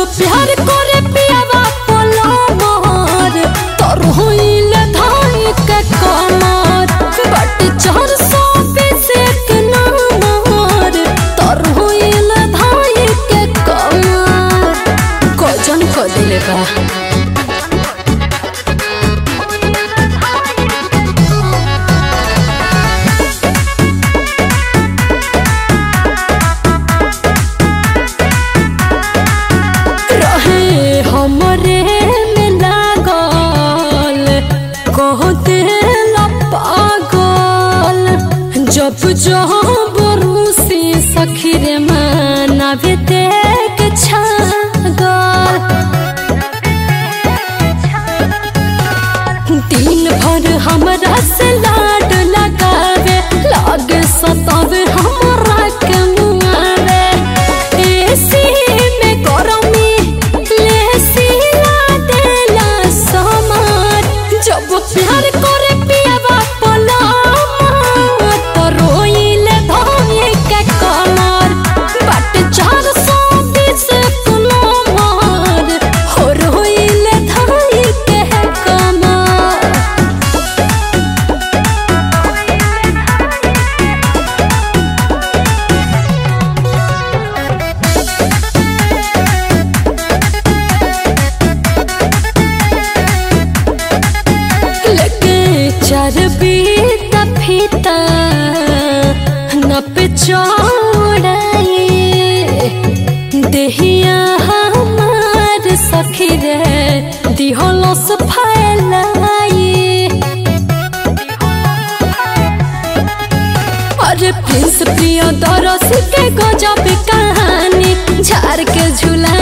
प्यार करे पियावा पोला मोर तोर होइल धाई के कमर बट चार सौ बीस एक नंबर तोर होइल धाई के कमर गजन को दिले बा रहे हमरे में लागल कह दिल पागल जब जब रूसी सखी रे मनावे देख छागल दिन भर हमरा से लाड लगावे लागे सतावे हमरा के मुआवे एसी में गरमी लेसी ला देला समार जब प्यार करे पियावा पलामा तो रोइले धोए के कमर बट चार सौ बीस कुलमार हो रोइले धोए के कमर लगे चरबी फीता न पे चौड़ाई देहिया हमार सखी रे दिहलस फैलाई अरे प्रिंस प्रिय दरस के गजब कहानी झार के झूला